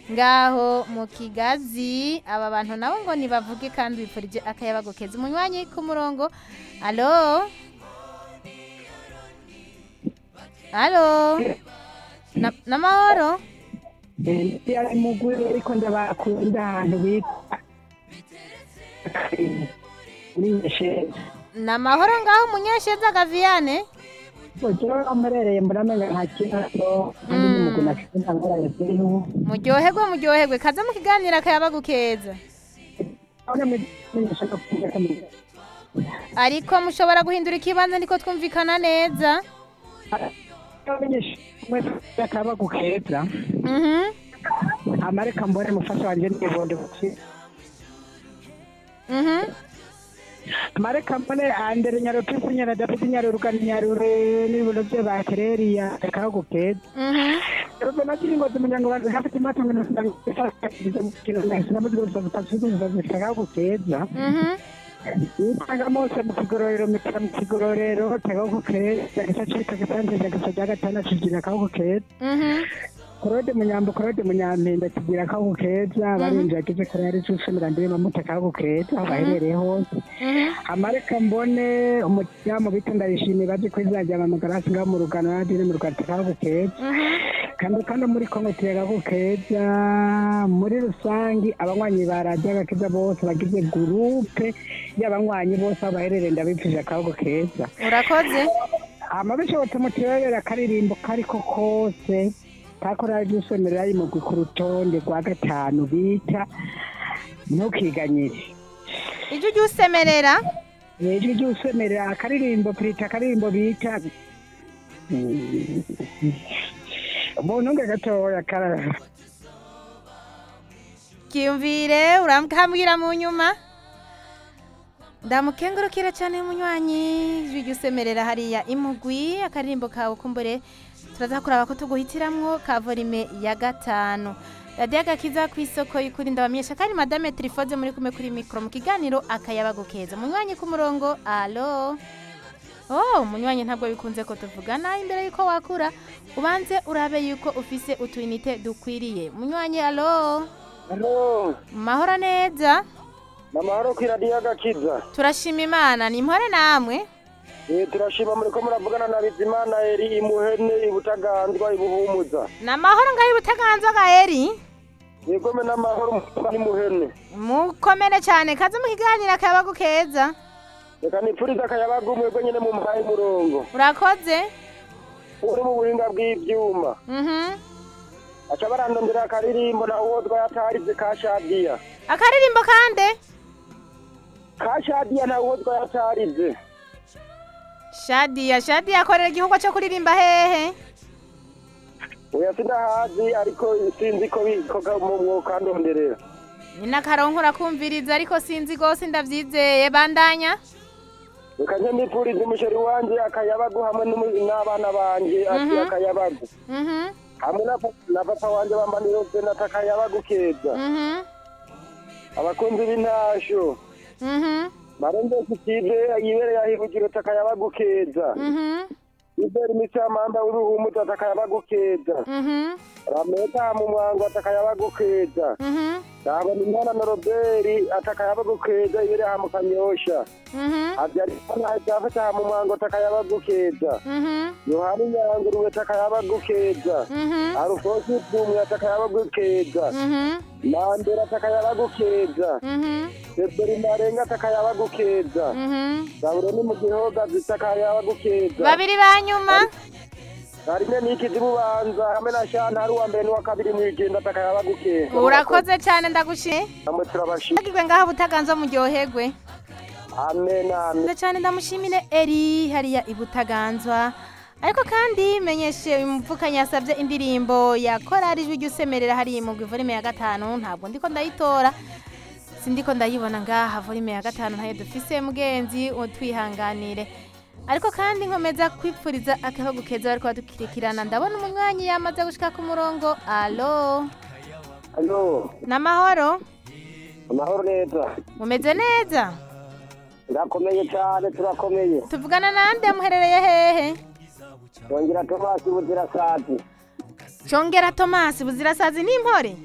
ngaho mu kigazi aba bantu nabo ngo nibavuge kandi bipfurije akayabago keza umunywanyi ku murongo alo alo Na- n'amahoro ndi ari mugwi ariko ndabakunda ahantu bita muri nyesheza n'amahoro ngaho umunyesheza gaviyane ujyewe amurereye muramenga nta kibazo kandi ni mugwi nafite ntangorane ziriho muryoherwe muryoherwe kaze mu kiganiro akayabago keza aho namenyesha no kumva kamenya ariko mushobora guhindura ikibanza niko twumvikana neza abamenyesha akabagu keza Mhm. amareka mbone mufasha wanje nibondo buki Mhm. amareka mbone andere nyarutisi nyara david nyarurugani nyarure n'ibibuno bye bakereriya akabagu keza Mhm. Rube nakiri ngozi umuryango wanjye hafite imatungo nasigamukinonaisinamuzigosaakagu keza Mhm. yitanga mose mu kigororero mitira mu kigororero akagu keza gisa cika gisanzeza gisa rya gatandatu kigira akagu keza Mhm. korode munyambo korode munyampinda kigira akagu keza barinjira agize korari cusumira ndiri mamuta akagu keza aho baherereye hose Mhm. amareka mbone umuryango bita ndabishimiye bazi ko izajya amagarasi ngaho mu rugano nadine mu rugano akagu keza Mhm. kandi kandi muri kongo tuyagaho keza muri rusange abanywanyi ba radiyo agakiza bose bagize gurupe y'abanywanyi bose aho baherereye ndabipfuje akago keza urakoze hama bishobotse mutuyobera akaririmbo kariko kose kakora ry'isomero yimugwi ku rutonde rwa gatanu bita ntukiganyire ijwi ujya usemerera ijwi ry'usemerera akaririmbo pirita akaririmbo bita umuntu nge gatoya kara kiyumvire urakambwira mu nyuma ndamukengurukira cyane munywanyi ijwi ujya usemerera hariya imugwi akaririmbo kawe kumbure turaza kuraba ko tuguhitiramwo ka volume ya gatanu radiyo agakiza ku isoko y'ukuri ndabamenyesha kandi madame tirifoze muri kumwe kuri mikoro mu kiganiro akayabago keza munywanyi ku murongo alo oh munywanyi ntabwo bikunze ko tuvugana imbere y'uko wakura ubanze urabe yuko ufise utuyinite dukwiriye munywanyi alo Halo, mahoro neza namahoro ku iradiyo agakiza. turashima imana ni mpore namwe Eh, turashima muriko muravugana na Bizimana Eri imuhene ibutaganzwa ibuhumuza. ni amahoro ngaho ibutaganzwa ga eri Yegome n'amahoro mu imuhene. mukomere cyane kaze mu kiganiro akayabago keza Reka nipfurize akayabaga umwebwe nyene mu mpaye umurongo. urakoze Uri mu buhinga bw'ivyuma. mhm Aca barandondera akaririmbo na uwo twayatarize ka Shadiya. akaririmbo kande Ka Shadiya na uwo twayatarize. shadiya shadiya akorera igikorwa cyo kuririmba hehe Oya sindahazi ariko sinzi ko bikoga mu mwuka ndonderera. ni n'akaronko urakumviriza ariko sinzi rwose ndabyizeye bandanya Reka nje nipfurize umusheri wanje akayabagu hamwe n'umu- n'abana banje ati Mhm. akayabagu. mhm hamwe na pa- na papa wanje bambanira senata akayabagu keza mhm abakunzi b'intasho mhm marende sitive yibereye ahihugiro takayabagu keza mhm ibera imisi y'amanda w'ibihumu takayabagu keza mhm rameta mu mwango atakayabagu keza mhm ndabona imwana na roberi atakayabagu keza ibereye aha mu kanyosha mhm avyarikana jafeta mu mwango atakayabagu keza mhm yohani nyanguruwe atakayabagu keza mhm arufosi bumwe atakayabagu keza mhm mandera atakayabagu keza mhm Eberi marenga atakayabagu keza mhm Zaburo ni mu gihoga zitakayabagu keza babiri ba nyuma Harine niki zibubanza hamwe na shana hari uwa mbere n'uwa kabiri mwigenda atakayabagu keza urakoze cyane ndagushimiye Namwe turabashimira agirwe ngaho butaganzwa muryoherwe Amen amen Nziza cyane ndamushimire eri hariya ibutaganzwa ariko kandi menyeshe uyu mupfukanyi yasabye indirimbo ya korari ijwi ry'usemerera hariya mu volume ya gatanu ntabwo ndiko ndayitora sindiko ndayibona ngaha volume ya gatanu ntayo dufise mugenzi utwihanganire ariko kandi nkomeza kwipfuriza akahogo keza bariko badukirikirana ndabona umunywanyi yamaze gushika ku murongo alo Allo n'amahoro amahoro neza mumeze neza Ndakomeye cyane turakomeye tuvugana nande muherereye hehe Yongera Thomas Buzira Sati Chongera Thomas buzirasazi n'impore